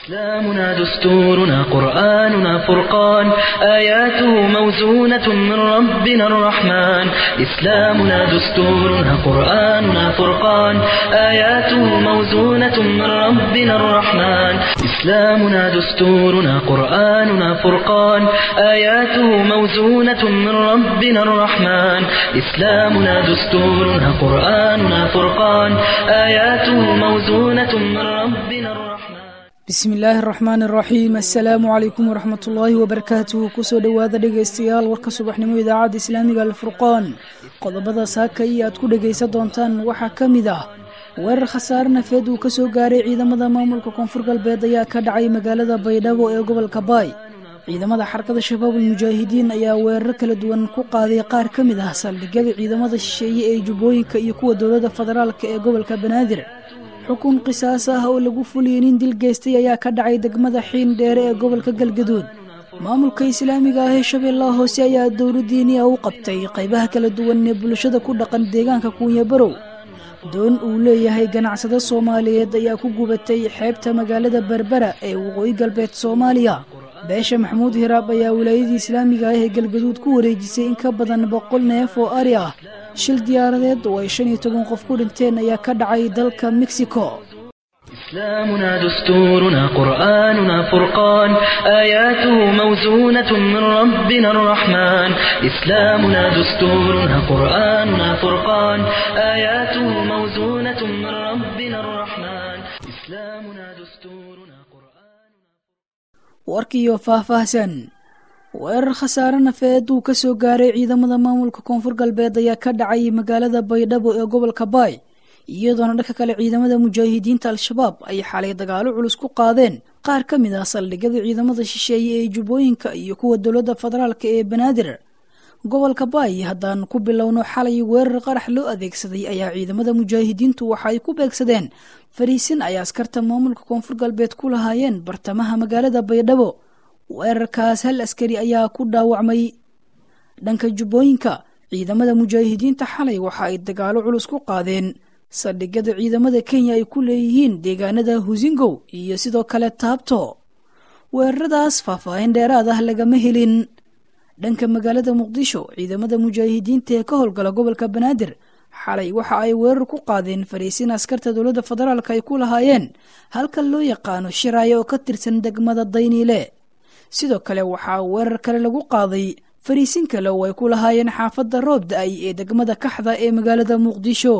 إسلامنا دستورنا قرآننا فرقان آياته موزونة من ربنا الرحمن إسلامنا دستورنا قرآننا فرقان آياته موزونة من ربنا الرحمن إسلامنا دستورنا قرآننا فرقان آياته موزونة من ربنا الرحمن إسلامنا دستورنا قرآننا فرقان آياته موزونة من ربنا الرحمن bismi illaahi araxmaan araxiim assalaamu calaykum waraxmat ullaahi wabarakaatuhu kusoo dhowaada dhegaystayaal warka subaxnimo idaacadda islaamiga alfurqaan qodobada saaka iyo aad ku dhegaysan doontaan waxaa ka mid ah weerar khasaare nafeed uu kasoo gaaray ciidamada maamulka koonfur galbeed ayaa ka dhacay magaalada baydhabo ee gobolka baay ciidamada xarakada shabaabul mujaahidiin ayaa weeraro kala duwan ku qaaday qaar ka mid ah saldhigyada ciidamada shisheeye ee jubbooyinka iyo kuwa dowladda federaalka ee gobolka banaadir xukun qisaas ah oo lagu fuliyey nin dil geystay ayaa ka dhacay degmada xiin dheere ee gobolka galgaduud maamulka islaamiga ah ee shabeellaha hoose ayaa dowladdiiniya u qabtay qaybaha kala duwan ee bulshada ku dhaqan deegaanka kuunya barow doon uu leeyahay ganacsado soomaaliyeed ayaa ku gubatay xeebta magaalada berbera ee waqooyi galbeed soomaaliya beesha maxamuud hiraab ayaa wilaayadii islaamiga ah ee galgaduud ku wareejisay in ka badan boqol neef oo ari ah shil diyaaradeed oo ay shan iyo toban qof ku dhinteen ayaa ka dhacay dalka mexico إسلامنا دستورنا قرآننا فرقان آياته موزونة من ربنا الرحمن إسلامنا دستورنا قرآننا فرقان آياته موزونة من ربنا الرحمن إسلامنا دستورنا قرآننا warkiiyo faahfaahsan weerar khasaare nafeed uu ka soo gaaray ciidamada maamulka koonfur galbeed ayaa ka dhacay magaalada baydhabo ee gobolka baay iyadoona dhanka kale ciidamada mujaahidiinta al-shabaab ay xalay dagaalo culus ku qaadeen qaar ka mid ah saldhigyada ciidamada shisheeye ee jubbooyinka iyo kuwa dowladda federaalka ee banaadir gobolka baay haddaan ku bilowno xalay weerar qarax loo adeegsaday ayaa ciidamada mujaahidiintu waxa ay ku beegsadeen fariisin ay askarta maamulka koonfur galbeed ku lahaayeen bartamaha magaalada baydhabo weerarkaas hal askari ayaa ku dhaawacmay dhanka jubbooyinka ciidamada mujaahidiinta xalay waxa ay dagaalo culus ku qaadeen saldhigyada ciidamada kenya ay ku leeyihiin deegaanada husingow iyo sidoo kale taabto weeraradaas faahfaahin dheeraad ah lagama helin dhanka magaalada muqdisho ciidamada mujaahidiinta ee ka howlgala gobolka banaadir xalay waxa ay weerar ku qaadeen fariisin askarta dowladda federaalk ay ku lahaayeen halka loo yaqaano shiraayo oo ka tirsan degmada dayniile sidoo kale waxaa weerar kale lagu qaaday fariisin kale oo ay ku lahaayeen xaafadda roob da-ay ee degmada kaxda ee magaalada muqdisho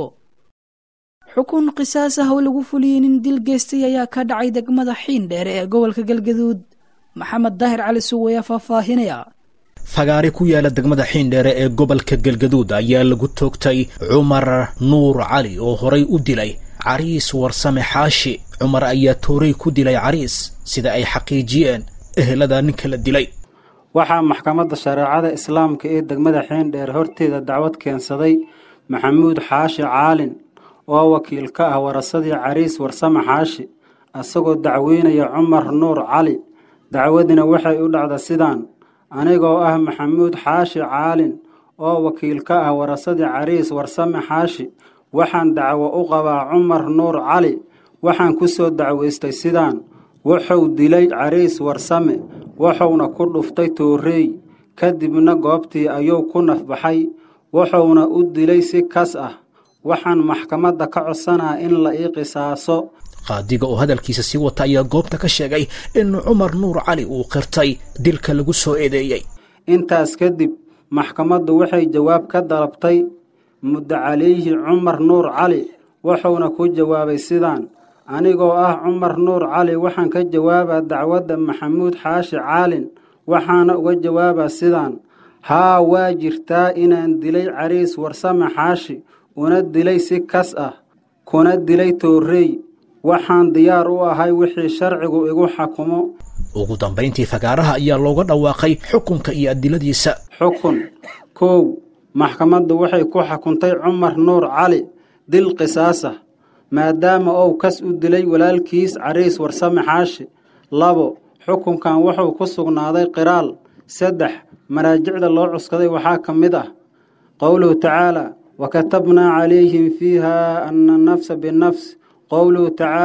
xukun qisaas ah oo lagu fuliyey nin dil geystay ayaa ka dhacay degmada xiin dheere ee gobolka galgaduud maxamed daahir cali suw ayaa faahfaahinaya fagaare ku yaala degmada xiindheere ee gobolka galgaduud ayaa lagu toogtay cumar nuur cali oo horay u dilay cariis warsame xaashi cumar ayaa tooray ku dilay cariis sida ay xaqiijiyeen ehelada ninka la dilay waxaa maxkamadda shareecada islaamka ee degmada xiindheere horteeda dacwad keensaday maxamuud xaashi caalin oo wakiil ka ah warasadii cariis warsame xaashi isagoo dacweynaya cumar nuur cali dacwadina waxay u dhacda sidaan anigoo ah maxamuud xaashi caalin oo wakiil ka ah warasadii cariis warsame xaashi waxaan dacwo u qabaa cumar nuur cali waxaan ku soo dacwaystay sidaan wuxuu dilay cariis warsame wuxuuna ku dhuftay tooreey kadibna goobtii ayuu ku nafbaxay wuxuuna u dilay si kas ah waxaan maxkamadda ka codsanaa in la ii qisaaso qaadiga oo hadalkiisa sii wata ayaa goobta ka sheegay in cumar nuur cali uu qirtay dilka lagu soo eedeeyey intaas kadib maxkamaddu waxay jawaab ka dalabtay muddo calayhi cumar nuur cali wuxuuna ku jawaabay sidaan anigoo ah cumar nuur cali waxaan ka jawaabaa dacwadda maxamuud xaashi caalin waxaana uga jawaabaa sidaan haa waa jirtaa inaan dilay cariis warsame xaashi una dilay si kas ah kuna dilay toorrey waxaan diyaar u ahay wixii sharcigu igu xakumo ugu dambayntii fagaaraha ayaa looga dhawaaqay xukunka iyo adiladiisa xukun kow maxkamaddu waxay ku xukuntay cumar nuur cali dil qisaas ah maadaama uu kas u dilay walaalkiis cariis warsame xaashi labo xukunkan wuxuu ku sugnaaday qiraal saddex maraajicda loo cuskaday waxaa ka mid ah qowluhu tacaala wakatabnaa calayhim fiiha ana nafsa binafs qowluhu tacaala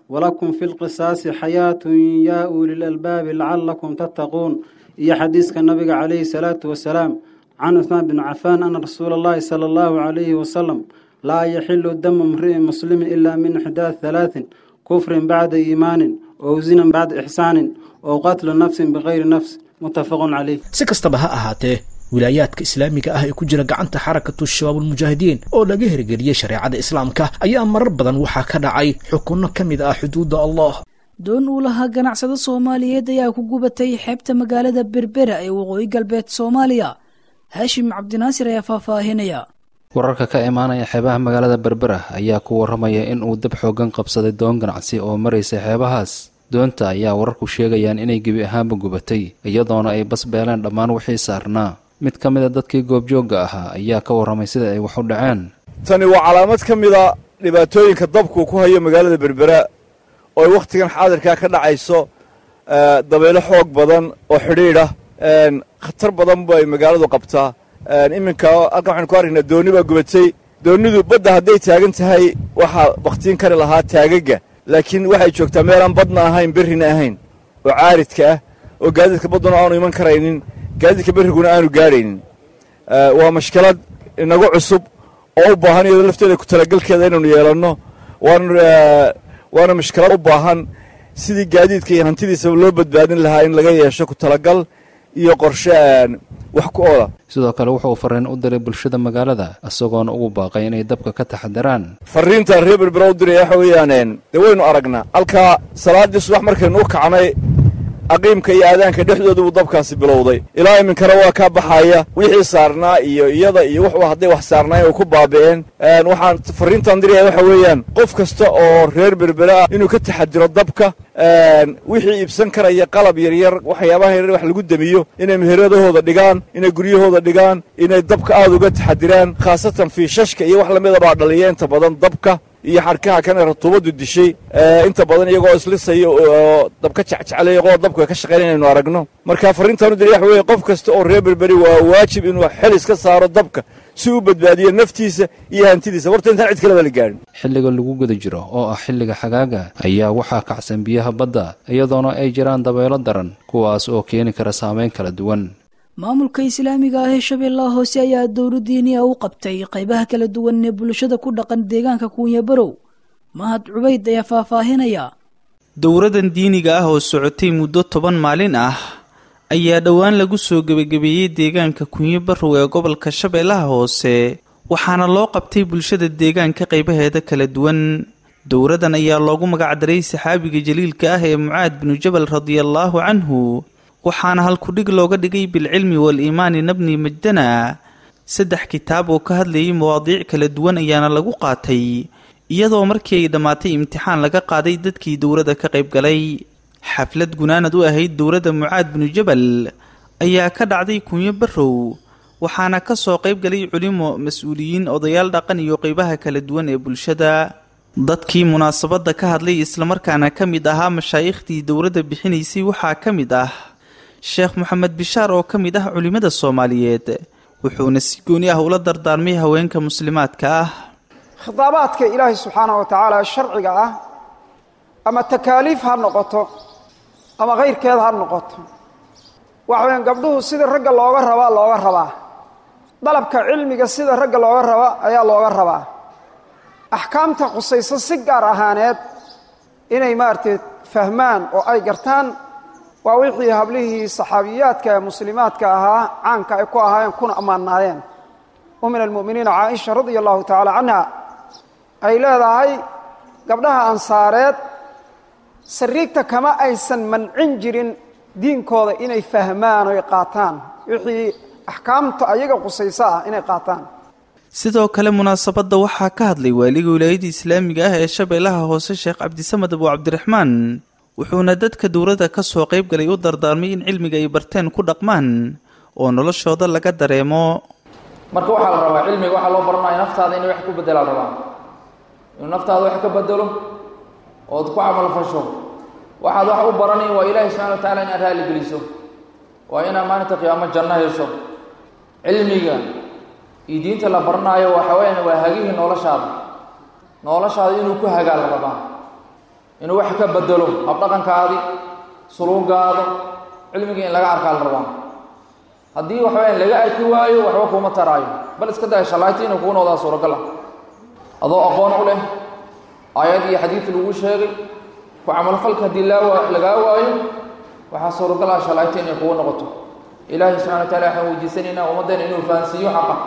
walakum fi lqisaasi xayaatun yaa uli lalbaabi lacalakum tattaquun iyo xadiiska nabiga calayhi salaatu wasalaam can cuhmaan bin cafaan ana rasuula allahi sala allahu calayhi wasalam laa yaxilu damu mri'in muslimin ilaa min ixdaad halaatin kufrin bacda iimaanin ow zinan bacda ixsaanin ow qatlu nafsin bikayri nafs muttafaqun caleyh si kastaba ha ahaatee wilaayaadka islaamiga ah ee ku jira gacanta xarakatu shabaabulmujaahidiin oo laga hirgeliyey shareecada islaamka ayaa marar badan waxaa ka dhacay xukunno ka mid ah xuduudda allah doon uu lahaa ganacsado soomaaliyeed ayaa ku gubatay xeebta magaalada berbera ee waqooyi galbeed soomaaliya haashim cabdinaasir ayaa faahfaahinaya wararka ka imaanaya xeebaha magaalada berbera ayaa ku warramaya in uu dab xooggan qabsaday doon ganacsi oo maraysa xeebahaas doonta ayaa wararku sheegayaan inay gebi ahaanba gubatay iyadoona ay bas beeleen dhammaan wixii saarnaa mid ka mida dadkii goobjoogga ahaa ayaa ka warramay sida ay wax u dhaceen tani waa calaamad ka mida dhibaatooyinka dabku ku hayo magaalada berbera oo ay wakhtigan xaadirkaa ka dhacayso dabaylo xoog badan oo xidhiidha khatar badan bay magaaladu qabtaa iminka halkan waxaynu ku arkaynaa doonni baa gubatay doonnidu badda hadday taagan tahay waxaa bakhtiin kari lahaa taagaga laakiin waxay joogtaa meelaan badna ahayn berrina ahayn oo caaridka ah oo gaadiidka badduna aanu iman karaynin gaadiidka berriguna aanu gaadhaynin waa mashkilad inagu cusub oo u baahan iyadoo lafteeda ku talagalkeeda inaynu yeelanno waana mashkilad u baahan sidii gaadiidka iyo hantidiisaba loo badbaadin lahaa in laga yeesho ku talagal iyo qorshe wax ku oola sidoo kale wuxuu fariin u diray bulshada magaalada isagoona ugu baaqay inay dabka ka taxadiraan farriintaan reer berbera u diraya waxa weeyaan dee waynu aragnaa halkaa salaaddii subax markaynu u kacnay aqiimka iyo aadaanka dhexdooda buu dabkaasi bilowday ilaa iminkana waa kaa baxaya wixii saarnaa iyo iyada iyo wuxuu hadday wax saarnaayeen oo ku baabi'een waxaan farriintaan diraya waxa weeyaan qof kasta oo reer berbere ah inuu ka taxadiro dabka wixii iibsan karaya qalab yaryar waxyaabaha yaryar wax lagu demiyo inay meheradahooda dhigaan inay guryahooda dhigaan inay dabka aada uga taxadiraan khaasatan fiishashka iyo wax lamida baa dhaliya inta badan dabka iyo xarkaha kana ratuubaddu dishay inta badan iyagoo islisaya oo dabka jecjeclaya qoo dabku ay ka shaqeynaya inaynu aragno marka farriintaanu diray waxa weeye qof kasta oo reer berberi waa waajib inuu xel iska saaro dabka si uu badbaadiyo naftiisa iyo hantidiisa warta intaan cid kaleba la gaadhin xilliga lagu guda jiro oo ah xilliga xagaaga ayaa waxaa kacsan biyaha badda iyadoona ay jiraan dabaylo daran kuwaas oo keeni kara saameyn kala duwan maamulka islaamiga ah ee shabeellaha hoose ayaa dowla diiniya u qabtay qaybaha kala duwan ee bulshada ku dhaqan deegaanka kuunya barow mahad cubayd ayaa faahfaahinaya dowradan diiniga ah oo socotay muddo toban maalin ah ayaa dhowaan lagu soo gebagabeeyey deegaanka kunyo barow ee gobolka shabeellaha hoose waxaana loo qabtay bulshada deegaanka qaybaheeda kala duwan dowradan ayaa loogu magacdaray saxaabiga jaliilka ah ee mucaad binu jabal radiallaahu canhu waxaana halkudhig looga dhigay bilcilmi wal-iimaani nabni majdana saddex kitaab oo ka hadlayay mawaadiic kala duwan ayaana lagu qaatay iyadoo markii ay dhammaatay imtixaan laga qaaday dadkii dowladda ka qayb galay xaflad gunaanad u ahayd dowladda mucaad binu jabal ayaa ka dhacday kunyo barow waxaana ka soo qayb galay culimo mas-uuliyiin odayaal dhaqan iyo qeybaha kala duwan ee bulshada dadkii munaasabadda ka hadlay islamarkaana ka mid ahaa mashaayikhtii dowladda bixinaysay waxaa ka mid ah sheekh moxamed bishaar oo ka mid ah culimmada soomaaliyeed wuxuuna si gooni ah ula dardaarmay haweenka muslimaadka ah khitaabaadka ilaahay subxaanahu wa tacaala sharciga ah ama takaaliif ha noqoto ama kayrkeed ha noqoto waxa weyaan gabdhuhu sida ragga looga rabaa looga rabaa dalabka cilmiga sida ragga looga raba ayaa looga rabaa axkaamta khusayso si gaar ahaaneed inay maaragtay fahmaan oo ay gartaan waa wixii hablihii saxaabiyaadka ee muslimaadka ahaa caanka ay ku ahaayeen kuna ammaanaayeen u min almu'miniina caaisha radia allahu tacaala canha ay leedahay gabdhaha ansaareed sariigta kama aysan mancin jirin diinkooda inay fahmaan oy qaataan wixii axkaamta ayaga qusayso ah inay qaataan sidoo kale munaasabadda waxaa ka hadlay waaliga wilaayadda islaamiga ah ee shabeellaha hoose sheekh cabdisamed abu cabdiraxmaan wuxuuna dadka dowladda ka soo qayb galay u dardaarmay in cilmiga ay barteen ku dhaqmaan oo noloshooda laga dareemo marka waxaa la rabaa cilmiga waxaa loo baranaya naftaada inay wax ku bedelaa la rabaa inuu naftaada wax ka bedelo ood ku camalfasho waxaad wax u baranayn waa ilaahay subxana wa tacala inaad raali geliso waa inaad maalinta qiyaamo janno hesho cilmiga iyo diinta la baranaayo waxa weyaan waa hagihii noloshaada noloshaada inuu ku hagaa la rabaa inuu wax ka bedelo habdhaqankaadi suluugaada cilmigii in laga arkaa la rabaa haddii waxaweyaan laga arki waayo waxba kuuma taraayo bal iska daya shalayti inuu kuu noqdaa suuragal ah adoo aqoon u leh aayad iyo xadiid lagu sheegay ku camalfalka haddii laa lagaa waayo waxaa suuragal ah shalayti inay kugu noqoto ilaahay subxana wa tacala waxaan weydiisanaynaa ummaddeena inuu fahansiiyo xaqa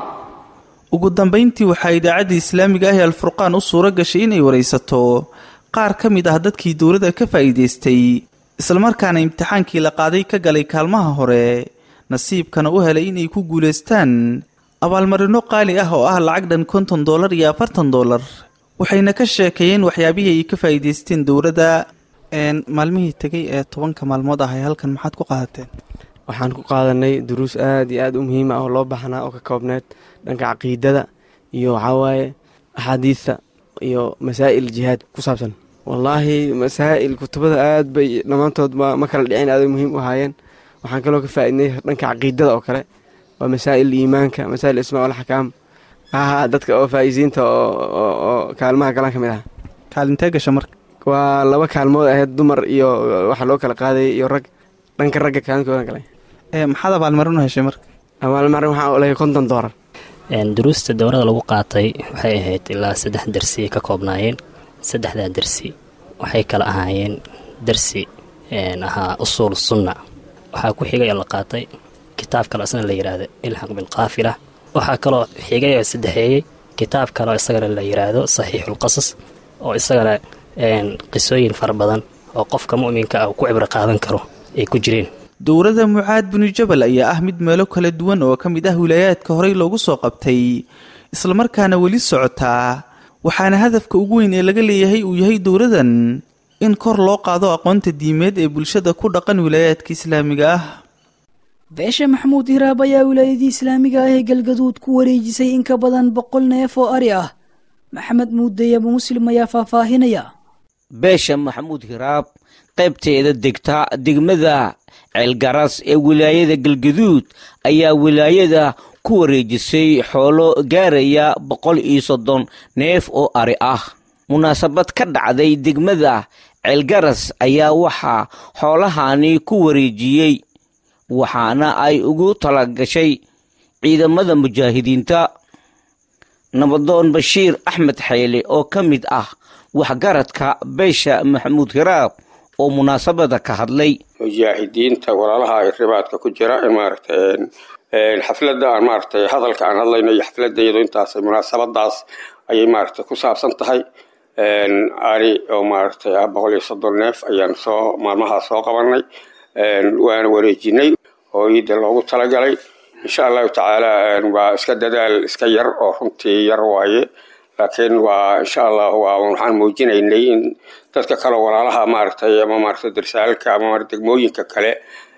ugu dambayntii waxaa idaacadda islaamiga ah ee alfurqaan u suuro gashay inay waraysato qaar ka mid ah dadkii dowladda ka faa'iidaystay islamarkaana imtixaankii la qaaday ka galay kaalmaha hore nasiibkana u helay inay ku guulaystaan abaalmarino qaali ah oo ah lacag dhan konton dollar iyo afartan dollar waxayna ka sheekeeyeen waxyaabihii ay ka faa'iidaysteen dowladda maalmihii tegay ee tobanka maalmood ah ay halkan maxaad ku qaadateen waxaan ku qaadanay duruus aad iyo aad u muhiim ah oo loo baahnaa oo ka koobneed dhanka caqiidada iyo waxawaaye axaadiidta iyo masaa'il jihaad ku saabsan wallaahi masaa'il kutubada aad bay dhammaantood ma kala dhicin aaday muhiim u ahaayeen waxaan kaloo ka faaidnay dhanka caqiidada oo kale waa masaa'il iimaanka masaa'il ismaa walxakaam aha dadka oo faa'iisiinta oo kaalmaha galan ka mid aha kaalintee gasha marka waa laba kaalmood ahayd dumar iyo waxa loo kala qaadayay iyo rag dhanka ragga kaalinkoodan galay maxaad abaalmarin u heshay marka abaalmarin waxaa u lehay konton doolar duruusta dowrada lagu qaatay waxay ahayd ilaa saddex darsi ka koobnaayeen saddexdaa darsi waxay kala ahaayeen darsi ahaa usuul sunna waxaa ku xigay oo la qaatay kitaab kaloo isna la yidhaahdo ilxaq bilkaafila waxaa kaloo xigay oo saddexeeyey kitaab kaloo isagana la yidhaahdo saxiixulqasas oo isagana qisooyin fara badan oo qofka mu'minka ah ku cibro qaadan karo ay ku jireen dowladda mucaad binu jabal ayaa ah mid meelo kala duwan oo ka mid ah wilaayaadka horey loogu soo qabtay islamarkaana weli socotaa waxaana hadafka ugu weyn ee laga leeyahay uu yahay dowladan in kor loo qaado aqoonta diimeed ee bulshada ku dhaqan wilaayaadka islaamiga ah beesha maxamuud hiraab ayaa wilaayadii islaamiga ah ee galgaduud ku wareejisay in ka badan boqol neef oo ari ah maxamed muuday abu muslim ayaa faahfaahinaya beesha maxamuud hiraab qaybteeda degta degmada ceelgaras ee wilaayada galgaduud ayaa wilaayada ku wareejisay xoolo gaaraya boqol iyo soddon neef oo ari ah munaasabad ka dhacday degmada ceelgaras ayaa waxaa xoolahani ku wareejiyey waxaana ay ugu talagashay ciidamada mujaahidiinta nabadoon bashiir axmed xayle oo ka mid ah waxgaradka beesha maxamuud hiraab oo munaasabada ka hadlay mujaahidiinta walaalaha ay ribaadka ku jira maaragtay xafladda aan maaragtay hadalka aan hadlayno iyo xafladda iyadoo intaas munaasabadaas ayay maaragtay ku saabsan tahay ari oo maaragtay ah boqol iyo soddon neef ayaan soo maalmahaa soo qabanay waana wareejinay oo iida loogu talagalay insha allahu tacaala waa iska dadaal iska yar oo runtii yar waaye laakiin waa insha allah waa waxaan muujinaynay in dadka kale walaalaha maaragtay ama maaragtay darsaalka ama degmooyinka kale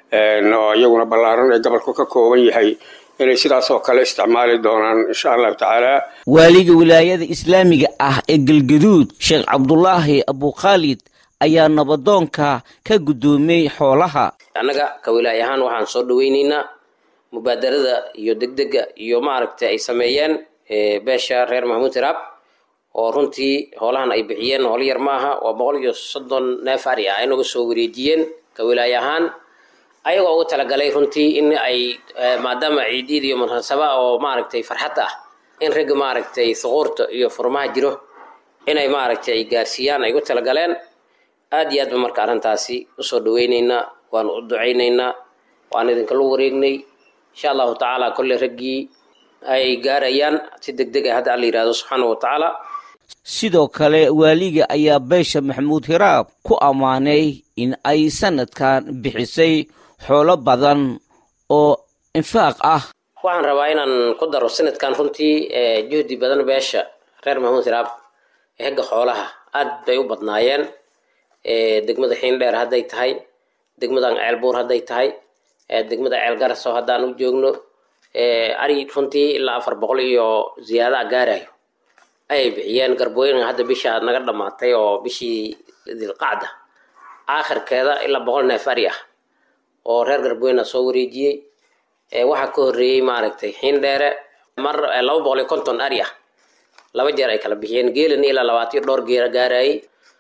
oo iyaguna ballaaran ee gobolku ka kooban yahay inay sidaas oo kale isticmaali doonaan insha allahu tacaala waaliga wilaayada islaamiga ah ee galgaduud sheekh cabdulaahi abukhaalid ayaa nabadoonka ka guddoomiyey xoolaha annaga ka wilaaye ahaan waxaan soo dhaweyneynaa mubaadarada iyo degdega iyo maaragtay ay sameeyeen beesha reer maxamuud hiraab oo runtii hoolahan ay bixiyeen hoolo yar maaha waa boqol iyo soddon neef ari ah inaga soo wareejiyeen ka wilaaye ahaan ayagoo ugu talagalay runtii in ay maadaama ciidiid iyo munaasaba oo maaragtay farxad ah in ragga maaragtay suquurta iyo furmaha jiro inay maaragtay ay gaarsiiyaan ay ugu talagaleen aad iyo aad ba marka arrintaasi usoo dhaweyneynaa waanu u ducayneynaa waan idinkala wareegnay insha allahu tacaala kolley raggii ay gaarayaan si deg deg ah hadda alla yidhahdo subxaana wa tacaala sidoo kale waaliga ayaa beesha maxamuud hiraab ku ammaanay in ay sanadkan bixisay xoolo badan oo infaaq ah waxaan rabaa inaan ku daro sanadkan runtii juhdi badan beesha reer maxamuud hiraab ee hegga xoolaha aad bay u badnaayeen degmada xiindheer hadday tahay degmadan ceelbuur hadday tahay degmada ceelgaras oo haddaan u joogno ari runtii ilaa afar boqol iyo ziyaadaha gaarayo ayay bixiyeen garbooyin hadda bisha naga dhammaatay oo bishii dilqacda aakhirkeeda ilaa boqol neef ari ah oo reer garbooyina soo wareejiyey waxaa ka horreeyey maaragtay xiindheere mar laba boqol iyo konton ari ah laba jeer ay kala bixiyeen geelani ilaa labaatiyo dhowr geera gaarayay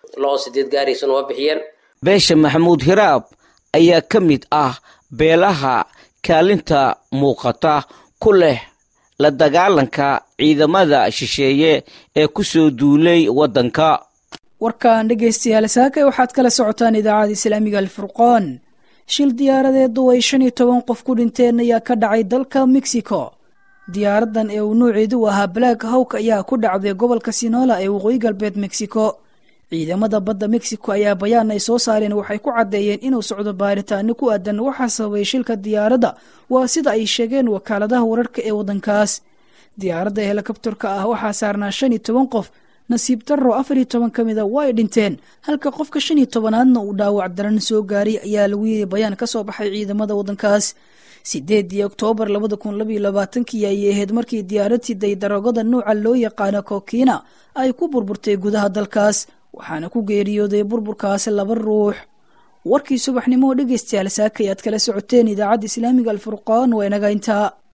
lo sideed gaaraysana waa bixiyeen beesha maxamuud hiraab ayaa ka mid ah beelaha kaalinta muuqata ku leh la dagaalanka ciidamada shisheeye ee ku soo duulay waddanka warkan dhegaystayaal saakay waxaad kala socotaan idaacada islaamiga alfurqaan shil diyaaradeedu ay shan iyo toban qof ku dhinteen ayaa ka dhacay dalka mexico diyaaradan ee uu nuuceedu ahaa black hawk ayaa ku dhacday gobolka sinola ee waqooyi galbeed mexico ciidamada badda mexico ayaa bayaan ay soo saareen waxay ku caddeeyeen inuu socdo baaritaano ku aadan waxaa sababay shilka diyaaradda waa sida ay sheegeen wakaaladaha wararka ee waddankaas diyaaradda helikobtarka ah waxaa saarnaa shan iyo toban qof nasiib darro afar iyo toban ka mida waa ay dhinteen halka qofka shan iyo tobanaadna uu dhaawac daran soo gaaray ayaa lagu yiri bayaan ka soo baxay ciidamada waddankaas sideedii oktoobar labada kun labaiyo labaatankii ayay ahayd markii diyaarad siday daroogada nuuca loo yaqaano kokiina ay ku burburtay gudaha dalkaas waxaana ku geeriyooday burburkaas laba ruux warkii subaxnimo dhegaystayaal saakay aad kala socoteen idaacadda islaamiga alfurqaan waa inaga intaa